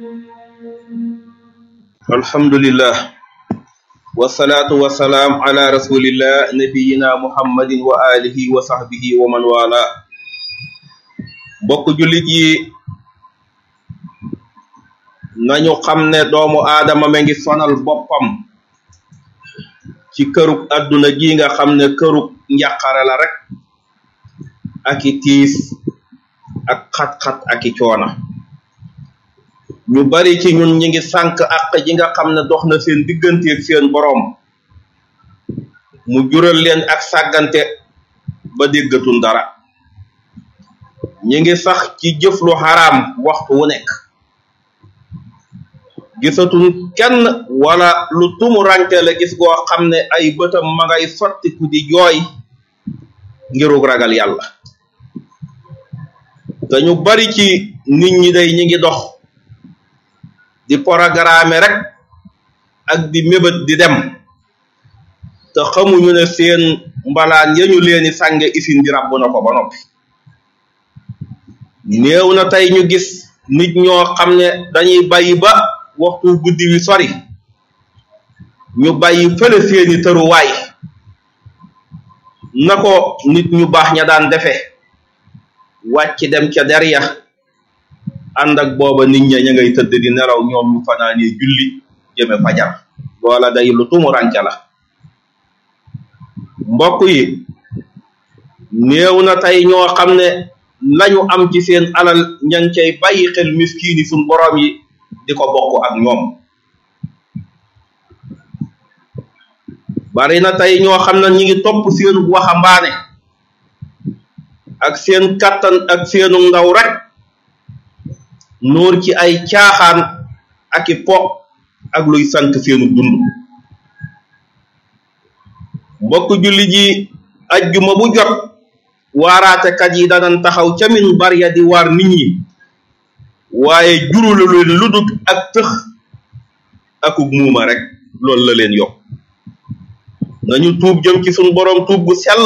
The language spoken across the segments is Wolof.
alhamdulillah wasalaatu wasalaam ala rasulillah nabiyina muhammadin wa alihi wa sahbihi wa man wala bokk jullit yi nañu xam ne doomu aadama ma ngi sonal boppam ci kërug adduna gi nga xam ne kërug njàqare la rek ak i tiis ak xat-xat ak i coona ñu bari ci ñun ñi ngi sànk àq ji nga xam ne dox na seen digganteeg seen boroom mu jural leen ak sàggante ba déggatul dara ñi ngi sax ci jëf lu xaraam waxtu wu nekk gisatul kenn wala lu tumu ranke la gis goo xam ne ay bëtam ma ngay sottiku di jooy ngirug ragal yàlla te ñu bari ci nit ñi day ñi ngi dox di programme rek ak di mébét di dem te xamuñu ne seen mbalaan yañu leeni sànge isin di ràbb na ko ba noppi néew na tey ñu gis nit ñoo xam ne dañuy bàyyi ba waxtu guddi wi sori ñu bàyyi fële seeni tëruwaay na ko nit ñu baax ña daan defe wàcc dem ca der ya ànd ak booba nit ña ña ngay tëdd di nelaw ñoom ñu fanaanee julli jëme fajar loola day lu tumuranke la mbokk yi néew na tey ñoo xam ne lañu am ci seen alal ña ngi cay bàyyi xel miskiini suñ boroom yi di ko bokk ak ñoom bari na tey ñoo xam ne ñi ngi topp seenu waxambaane ak seen kàttan ak seenu ndaw rek nuur ci ay caaxaan ak i po ak luy sant seenu dund mbokk julli ji ajjuma bu jot waaraatekat yi danan taxaw ca min barya di waar nit ñi waaye jurulu leen ludut ak tëx akuk muuma rek loolu la leen yokk nañu tuub jëm ci suñ boroom tuub gu sell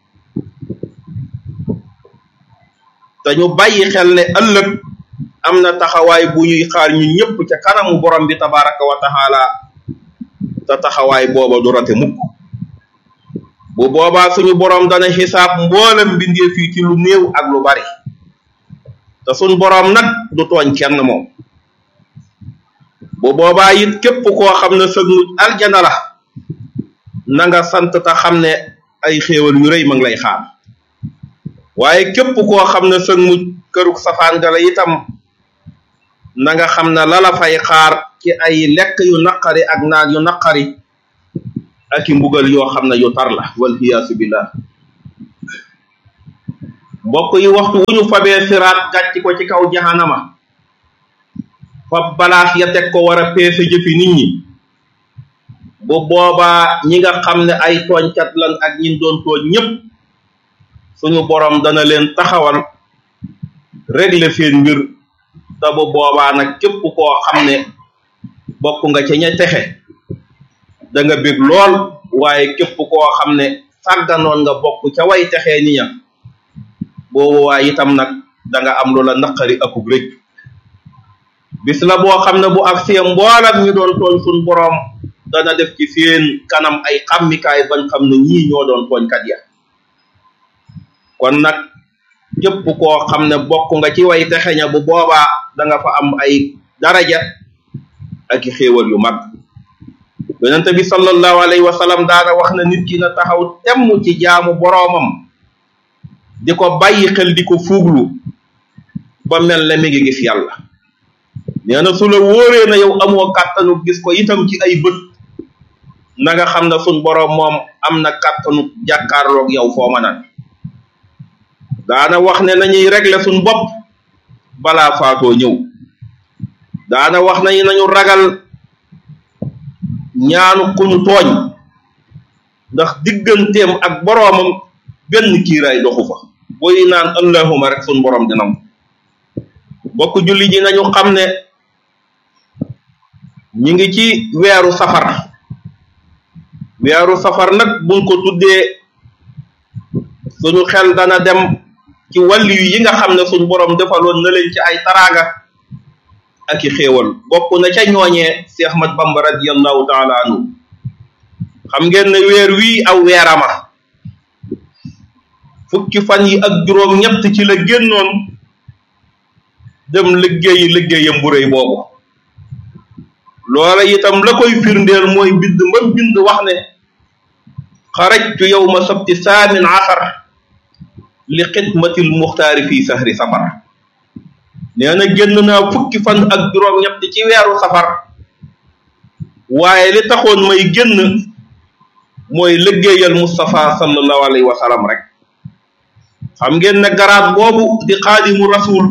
te ñu bàyyi xel ne ëllëg am na taxawaay bu ñuy xaar ñu ñëpp ca kanamu borom bi tabaraka wa taala te taxawaay booba du rate mukk bu boobaa suñu borom dana xisaab mboolem mbindeef yi ci lu néew ak lu bari te suñ borom nag du tooñ kenn moom bu boobaa it képp koo xam ne sëg mu aljana la na nga sant te xam ne ay xéewal yu rëy ma ngi lay xaar waaye képp koo xam ne sëg mu këruk safaan ga la itam na nga xam ne lala fay xaar ci ay lekk yu naqari ak naan yu naqari ak i mbugal yoo xam ne yu tar la wal iyaasu billah mbokk yi waxtu wu ñu fabee siraat gàcc ko ci kaw jahanama fab balaas ya teg ko war a peese jëfi nit ñi bu boobaa ñi nga xam ne ay tooñkat lan ak ñin doon tooñ ñépp suñu borom dana leen taxawal régler seen mbir te bu boobaa nag képp koo xam ne bokk nga ca ña texe da nga bég lool waaye képp koo xam ne sàgganoon nga bokk ca way texee ni ña boobu waaye itam nag da nga am lu la naqari akub rëcc bis la boo xam ne bu ak seen mboolam ñu doon tooñ suñ boroom dana def ci seen kanam ay xammikaay bañ xam ne ñii ñoo doon tooñkat ya kon nag képp koo xam ne bokk nga ci way texeña bu boobaa da nga fa am ay daraja ak i xéewal yu mag yonente bi sallallahu alayhi wa sallam daana wax na nit ki na taxaw temm ci jaamu boroomam di ko bàyyi xel di ko fuuglu ba mel ne mi ngi gis yàlla nee na su la wóoree na yow amoo kàttanu gis ko itam ci ay bët na nga xam ne suñ boroom moom am na kàttanu jàkkaarloog yow foo mën a daana wax ne nañuy régler suñ bopp balaa faatoo ñëw daana wax nañu nañu ragal ñaanu ku ñu tooñ ndax digganteem ak boroomam benn kiiraay doxu fa booy naan allahuma rek suñ boroom dinam bokk julli ji nañu xam ne ñi ngi ci weeru safar weeru safar nag buñ ko tuddee suñu xel dana dem ci wàllu yi nga xam ne suñ boroom defaloon na leen ci ay taraanga ak i xéewal bokk na ca ñooñee si Ahmad Bamba radiyallahu taala anhu xam ngeen ne weer wii aw weerama fukki fan yi ak juróom ñett ci la génnoon dem liggéeyi liggéeyam bu rëy boobu loola itam la koy firndeel mooy bind mbam bind wax ne xarajtu yowma sabti saamin asar li xidmatil muxtaari fii sahri safar nee na génn naa fukki fan ak juróom ñett ci weeru safar waaye li taxoon may génn mooy liggéeyal Mustafa sallallahu alayhi wa sallam rek xam ngeen ne garaat boobu di xaadimu rasul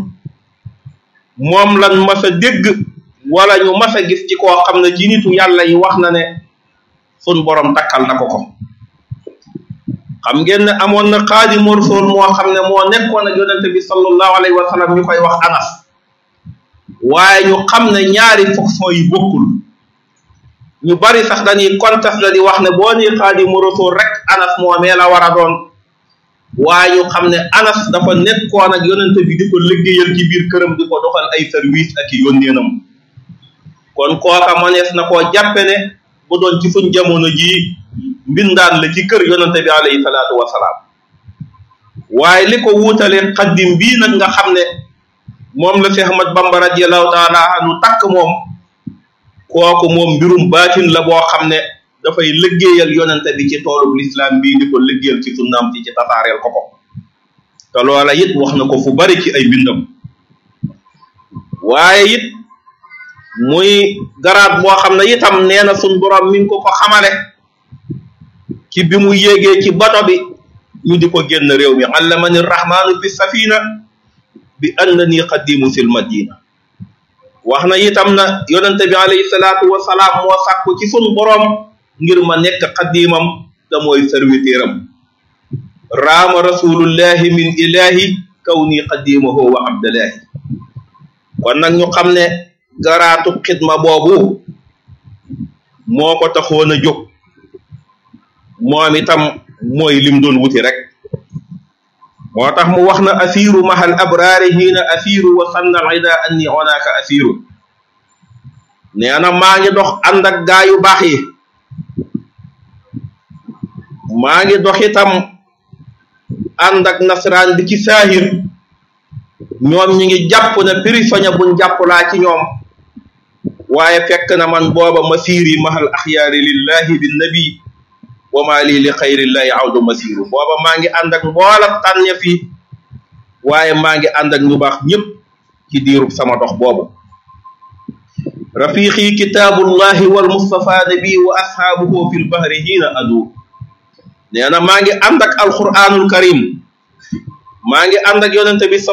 moom lan mas a dégg wala ñu mas a gis ci koo xam ne ci nitu yàlla yi wax na ne sun borom takkal na ko ko xam ngeen ne amoon na xaadimu rasul moo xam ne moo nekkoon ak yonente bi sallallahu alayhi wa sallam ñu koy wax anas waaye ñu xam ne ñaari fonction yi bokkul ñu bari sax dañuy conteste la di wax ne boo nii xaadimu rasul rek anas moomee la war a doon waaye ñu xam ne anas dafa nekkoon ak yonente bi di ko liggéeyal ci biir këram di ko doxal ay service ak i yónneenam kon kooka manees na koo jàppe ne bu doon ci suñ jamono jii mbindaan la ci kër yonente bi alayhi salaatu wasalaam waaye li ko wuutalee xaddim bii nag nga xam ne moom la Cheikh Ahmad Bamba radiallahu taala anu takk moom kooku moom mbirum baatin la boo xam ne dafay liggéeyal yonente bi ci toolub lislaam bii di ko liggéeyal ci sunnaam ci ci tasaareel ko ko te loola it wax na ko fu bari ci ay bindam waaye it muy garaat boo xam ne itam nee na sun borom mi ngi ko ko xamale ci bi mu yéegee ci bato bi ñu di ko génn réew mi allamani rahmaanu fi safina bi annani qadimu sil madina wax na itam na yonente bi alayhi salaatu wasalaam moo sàkku ci sun borom ngir ma nekk xaddiimam te mooy servitéram raama rasulullahi min ilahi kaw nii xaddimahu wa abdallahi kon nag ñu xam ne garaatu xidma boobu moo ko taxoon a jóg moom itam mooy lim doon wuti rek moo tax mu wax na asiru mahal abraari hiina asiru wa sanna al ida anni onaaka asiru nee na maa ngi dox ànd ak gaa yu baax yi maa ngi dox itam ànd ak nasaraan bi ci saahir ñoom ñi ngi jàpp ne prisonnier buñ jàpp laa ci ñoom waaye fekk na man booba masiiri mahal axyaari lillahi bin nabi wa ma lii li xayrillahi awdu masiru booba maa ngi ànd ak mboola tànne fi waaye maa ngi ànd ak ñu baax ñëpp ci diirub sama dox boobu rafiqi kitaabullahi wal mustafa nabi wa ashaabuhu fi lbahri hiina adu nee na maa ngi ànd ak alquranul karim maa ngi ànd ak yonente bi